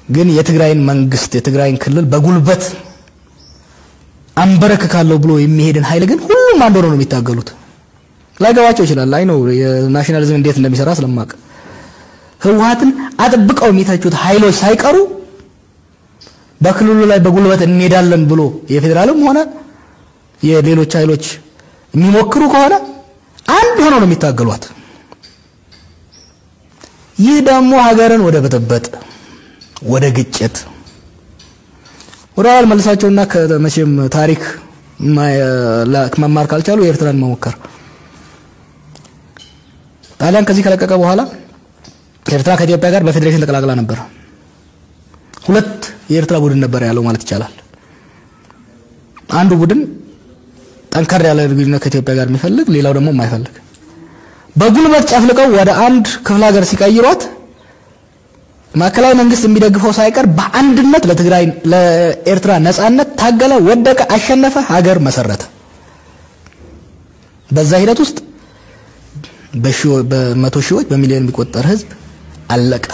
ግን የትግራይን መንግስት የትግራይን ክልል በጉልበት አንበረክካለሁ ብሎ የሚሄድን ኃይል ግን ሁሉም አንድ ሆነው ነው የሚታገሉት። ላይገባቸው ይችላል። አይ ነው የናሽናሊዝም እንዴት እንደሚሰራ ስለማቅ ህወሓትን አጥብቀው የሚተቹት ኃይሎች ሳይቀሩ በክልሉ ላይ በጉልበት እንሄዳለን ብሎ የፌዴራልም ሆነ የሌሎች ኃይሎች የሚሞክሩ ከሆነ አንድ ሆነው ነው የሚታገሏት። ይህ ደግሞ ሀገርን ወደ ብጥብጥ፣ ወደ ግጭት ወደ ኋላ መልሳቸውና ከመቼም ታሪክ መማር ካልቻሉ የኤርትራን መሞከር ጣሊያን ከዚህ ከለቀቀ በኋላ ኤርትራ ከኢትዮጵያ ጋር በፌዴሬሽን ተቀላቅላ ነበር። ሁለት የኤርትራ ቡድን ነበር ያለው ማለት ይቻላል። አንዱ ቡድን ጠንከር ያለ ግንኙነት ከኢትዮጵያ ጋር የሚፈልግ፣ ሌላው ደግሞ የማይፈልግ በጉልበት ጨፍልቀው ወደ አንድ ክፍለ ሀገር ሲቀይሯት ማዕከላዊ መንግስት የሚደግፈው ሳይቀር በአንድነት ለትግራይ ለኤርትራ ነጻነት ታገለ፣ ወደቀ፣ አሸነፈ፣ ሀገር መሰረተ። በዛ ሂደት ውስጥ በመቶ ሺዎች በሚሊዮን የሚቆጠር ህዝብ አለቀ።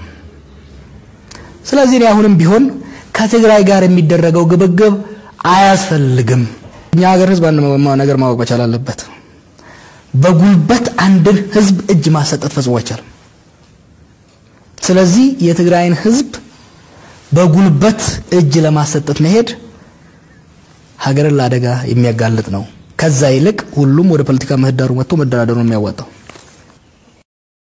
ስለዚህ እኔ አሁንም ቢሆን ከትግራይ ጋር የሚደረገው ግብግብ አያስፈልግም። እኛ ሀገር ህዝብ አንድ ነገር ማወቅ መቻል አለበት። በጉልበት አንድን ህዝብ እጅ ማሰጠት ፈጽሞ አይቻልም። ስለዚህ የትግራይን ህዝብ በጉልበት እጅ ለማሰጠት መሄድ ሀገርን ለአደጋ የሚያጋልጥ ነው። ከዛ ይልቅ ሁሉም ወደ ፖለቲካ ምህዳሩ መጥቶ መደራደሩ ነው የሚያዋጣው።